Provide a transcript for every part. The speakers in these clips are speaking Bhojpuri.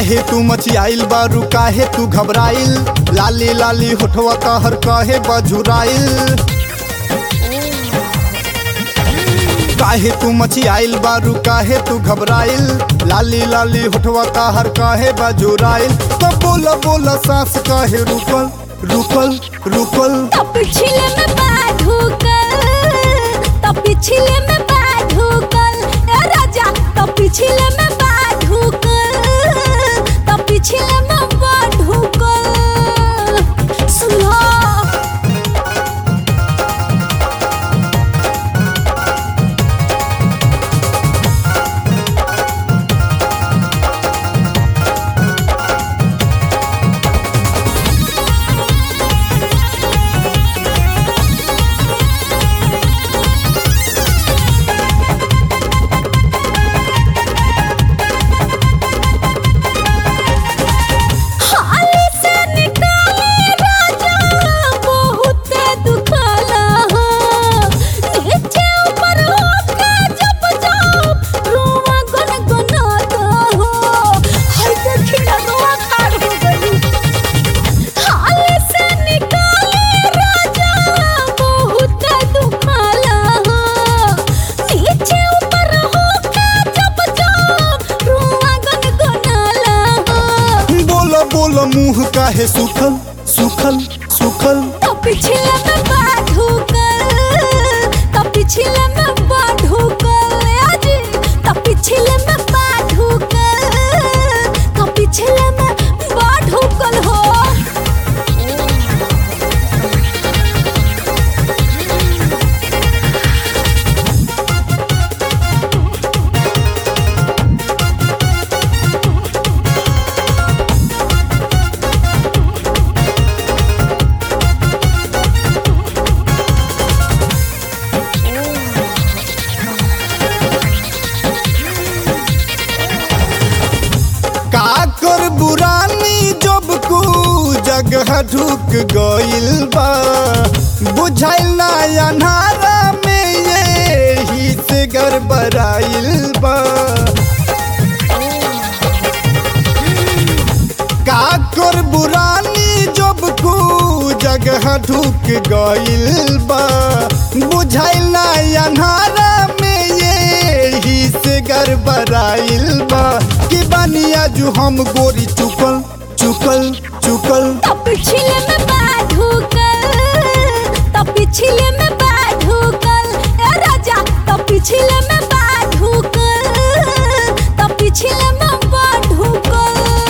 काहे तू मचियाइल बारू काहे तू घबराइल लाली लाली होठवा कहर काहे बजुराइल काहे तू मचियाइल बारू काहे तू घबराइल लाली लाली होठवा कहर काहे बजुराइल तो बोल बोल सांस काहे रुकल रुकल रुकल तब पिछले में बाधुकल तब पिछले में बाधुकल ए राजा तब पिछले में बाधुकल तब पिछले में बाधुकल सुनो हाली से निकाले राजा बहुत दुखाला हो नीचे ऊपर होके जब जाओ रोवा गुनगुनाता हो हाय देखी ना रोवा खाड़ हो गई हाली से निकाले राजा बहुत दुखाला हो नीचे ऊपर होके जब जाओ रोवा गुनगुनाला हो बोल बोल मुंह काहे सुखल सुखल सुखल तो पिछले में बाधुकल तो पिछले में बाधुकल आजी तो पिछले में बाधुकल तो पिछले में बाधुकल हो का कर बुरानी जब को जगह ढुक गइल बा बुझाइल ना अन्हारा में ये ही से गड़बड़ाइल बा का कर बुरानी जब को जगह ढुक गइल बा बुझाइल ना अन्हारा में ये ही से गड़बड़ाइल बा कि बनिया जो हम गोरी चुकल चुकल चुकल तो पिछले में बाधुकल तो पिछले में बाधुकल ए राजा तो पिछले में बाधुकल तो पिछले में बाधुकल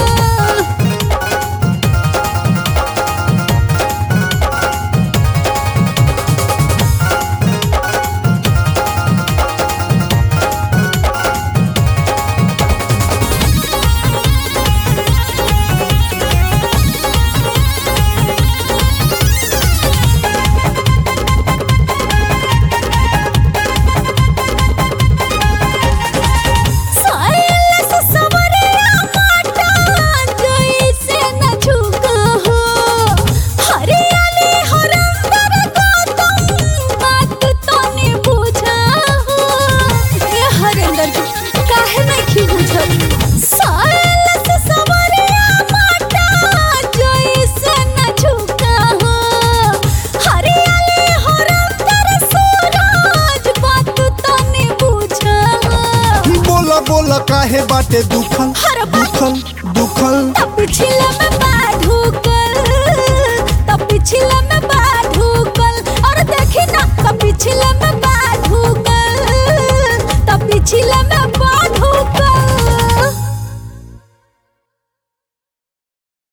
साइल से सवरिया माटा जैसे न झुका हो हरियाली हरंदर गौतम बात तने बुझा हो ए हरंदर जी काहे नहीं बुझल साइल से सवरिया माटा जैसे न झुका हो हरियाली हरंदर सूरज बात तने बुझा हो बोला बोला काहे बाटे दुखल हर बात दुखल दुखल तब पिछले में